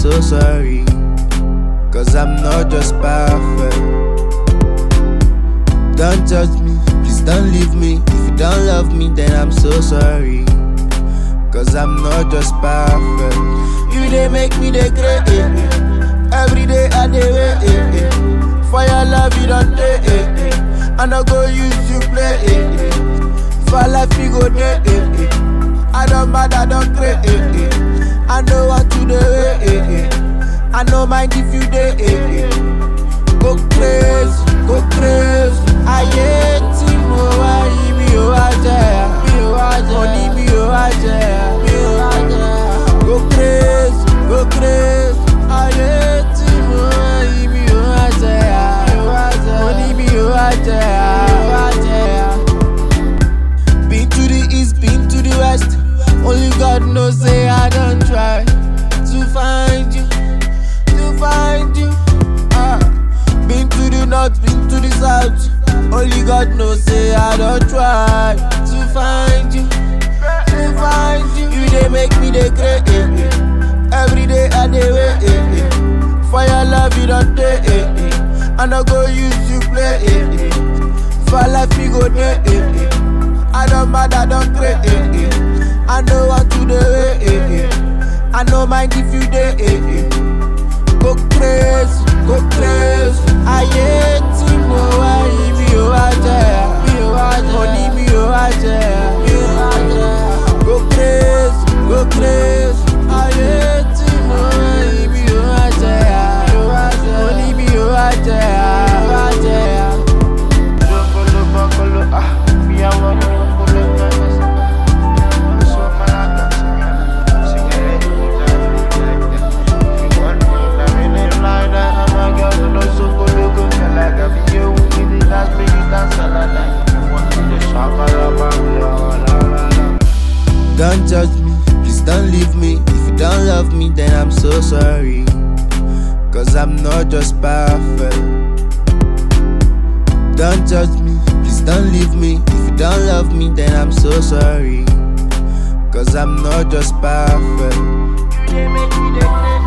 so sorry. Cause I'm not just perfect. Don't judge me, please don't leave me. If you don't love me, then I'm so sorry. Cause I'm not just perfect. You they make me the great. Eh, eh. Every day I dey wait. Eh, eh. For your love, you don't take. Eh, eh. I no go use you play. Eh, eh. For life, you go there. Eh, eh. I don't mad, I don't create. Eh, eh. I know what to do. Eh, eh, eh. I know mind if you dey. Eh, eh. Go crazy, go crazy. Ayé tí mo wá yìí mi ò wá jẹ́ mi ò wá jẹ́ mo ní mi ò wá jẹ́ mi ò wá jẹ́. Go crazy, go crazy. Ayé tí mo wá yìí mi ò wá jẹ́ mi ò wá jẹ́ mo ní mi ò wá jẹ́ mi ò wá jẹ́. Been to the east, been to the west. Only God knows say I don't try to find you, to find you. Ah. Been to the north, been to the south. Only God knows say I don't try to find you, to find you. You they make me the great. Eh, eh. Every day I dey wait. Eh, eh. For your love you don't take. Eh, eh. I no go use you play. Eh, eh. For life you go there. Eh, eh. I don't mad, I don't create. Eh, eh. I know what to do. Eh, eh, eh. I know mind if you dey. Eh, eh. Go crazy, go crazy. Ayé tí mo wá yìí mi ò wá jẹ́, mi ò wá jẹ́. Mo ní mi ò wá jẹ́, mi ò wá jẹ́. Go crazy, go crazy. Ayé tí mo wá yìí mi ò wá jẹ́, mi ò wá jẹ́. Mo ní mi ò wá jẹ́, mi ò wá jẹ́. Jokolo bokolo ah, mi àwọn ní okolo mẹ́mẹ́ sí. Oṣù Malaka sí mi. Singere You want me, let me live like that. I'm a girl, no sokologo. Feel like I be you with the dance, make you dance all night. You want me to shakalaba, la la la la. Don't judge me, please don't leave me. If you don't love me, then I'm so sorry. Cause I'm not just perfect. Don't judge me, please don't leave me. If you don't love me, then I'm so sorry. Cause I'm not just perfect. You dey make me dey crazy.